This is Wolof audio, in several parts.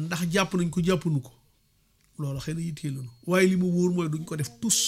ndax jàpp nañ ko jàppanu ko loolu xëy na yitteelunu waaye li mu wóor mooy duñ ko def tus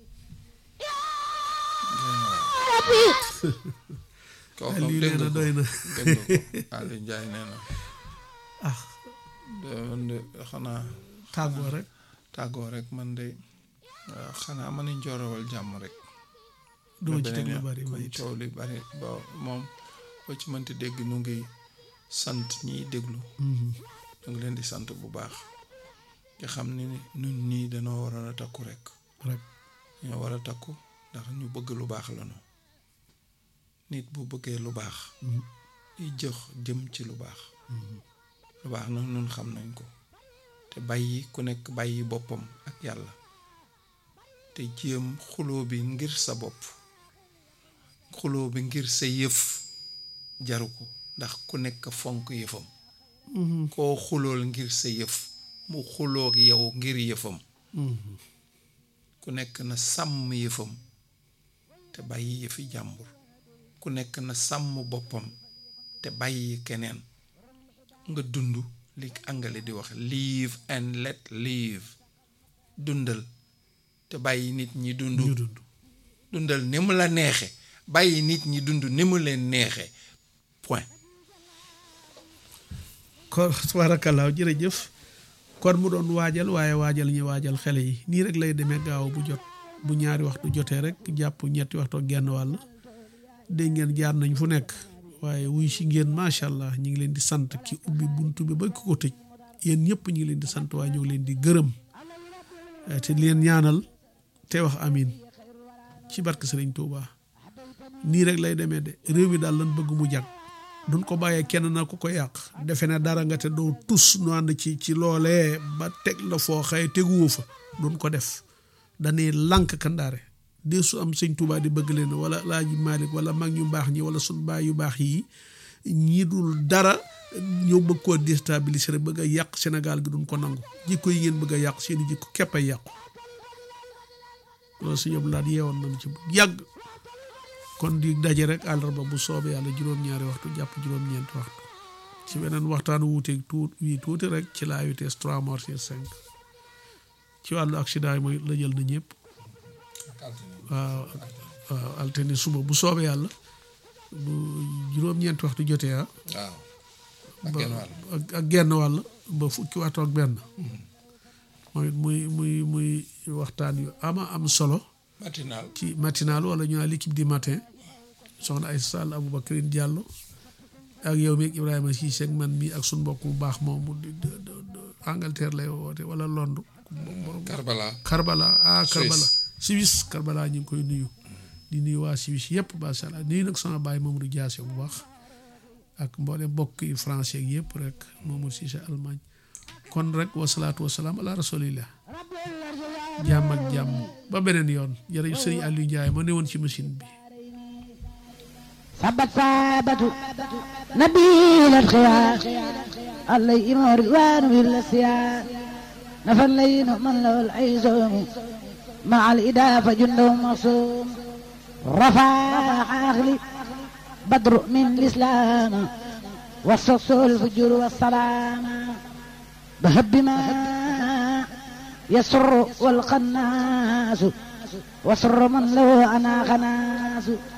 kooku Aliou dégg nee na nga ko doy na dégg nga ko Aliou Ndiaye nee na ah de- de- xanaa tàggoo rek tàggoo rek man de waaw xanaa ma nañ joorawal jàmm rek duma ci beneen teg lu yoon, bari ma comme it coow li bari ba moom boo ci mënti dégg ñu ngi sant ñiy déglu Mhm. ñu ngi leen di sant bu baax nga xam ni ñun ñii dañoo waroon a takku rek rek ñoo war a takku ndax ñu bëgg lu baax la ñu nit bu bëggee lu baax Mhm. di jox jëm ci lu baax lu baax nag ñun xam nañ ko te bàyyi ku nekk bàyyi boppam ak yàlla te jéem xuloo bi ngir sa bopp xuloo bi ngir sa yëf jaru ko ndax ku nekk fonk yëfam Mhm. koo xulool ngir sa yëf mu xuloog yow ngir yëfam Mhm. ku nekk na sàmm yëfam te bàyyi yëfi jàmbur ku nekk na sàmm boppam te bàyyi keneen nga dund li angale di wax live and let live dundal te bàyyi nit ñi dund ñu dund dundal ni mu la neexe bàyyi nit ñi dund ni mu leen neexe point kon tabaarakallaa jërëjëf kon mu doon waajal waaye waajal ñu waajal xele yi nii rek lay demee gaaw bu jot bu ñaari waxtu jotee rek jàpp ñetti waxtu ak genn wàll dégg ngeen jaar nañ fu nekk waaye wuy si ngeen macha allah ñu ngi leen di sant ki ubbi buntu bi ba ki ko tëj yéen ñëpp ñu ngi leen di sant waaye ñu ngi leen di gërëm Eh, te leen ñaanal te wax amin ci barke Sëriñ Tuuba nii rek lay demee de réew mi daal lan bëgg mu jag duñ ko bàyyee kenn na ku ko yàq defe ne dara nga te doo tus nu ànd ci ci loolee ba teg la foo xëy teguwoo fa duñ ko def dañuy lànk kandaare dee su am sëñ Tuubaa di bëgg leen wala Laaji Maalik wala mag ñu baax ñi wala sun baay yu baax yi ñi dul dara ñëw bëgg koo déstabiliser rek bëgg a yàq Sénégal gi duñ ko nangu jikko yi ngeen bëgg a yàq seeni jikko képp ay yàqu loolu si ñëpp laat yeewoon nañu ci bu yàgg kon di daje rek àllarba bu soobee yàlla juróom-ñaari waxtu jàpp juróom-ñeenti waxtu ci beneen waxtaan wuuteeg tuut wii tuuti rek ci la vitesse trois morts sur cinq ci wàllu accident yi mooy la jël na ñëpp waaw waaw altine suba bu soobee yàlla bu juróom-ñeenti waxtu jotee ah waaw ak ba genn wàll ak ak genn wàll ba fukki waxtu ak benn mooy muy muy muy waxtaan yu ama am solo matinal ci matinal wala ñu naan l'équipe du matin soxna ay Sall Aboubacrine Diallo ak yow mi ak Ibrahima Cissé ak man mii ak suñ mbokk bu baax moomu di di di Angleterre lay woote wala Londres Karbala Karbala ah Suisse. Karbala Suisse Karbala ñu ngi koy nuyu di nuyu waa Suisse yëpp macha allah nuyu nag sama baay Mamadou Diassé bu baax ak mboolem mbokk yi français ak yëpp rek Mamadou Cissé Allemagne kon rek wasalaatu wasalaam ala rasulillah jàmm ak jàmm ba beneen yoon jërëjëf sëriñ Aliou Ndiaye ma ne woon ci machine bi ثبت ثابت نبيل الخيار عليهم رضوان بالسيار نفى الليل من له العيزوم مع الإدافة جنده مصوم رفع عقلي بدر من الإسلام والصص الفجر والسلام بهب ما يسر والقناس وسر من له أنا خناس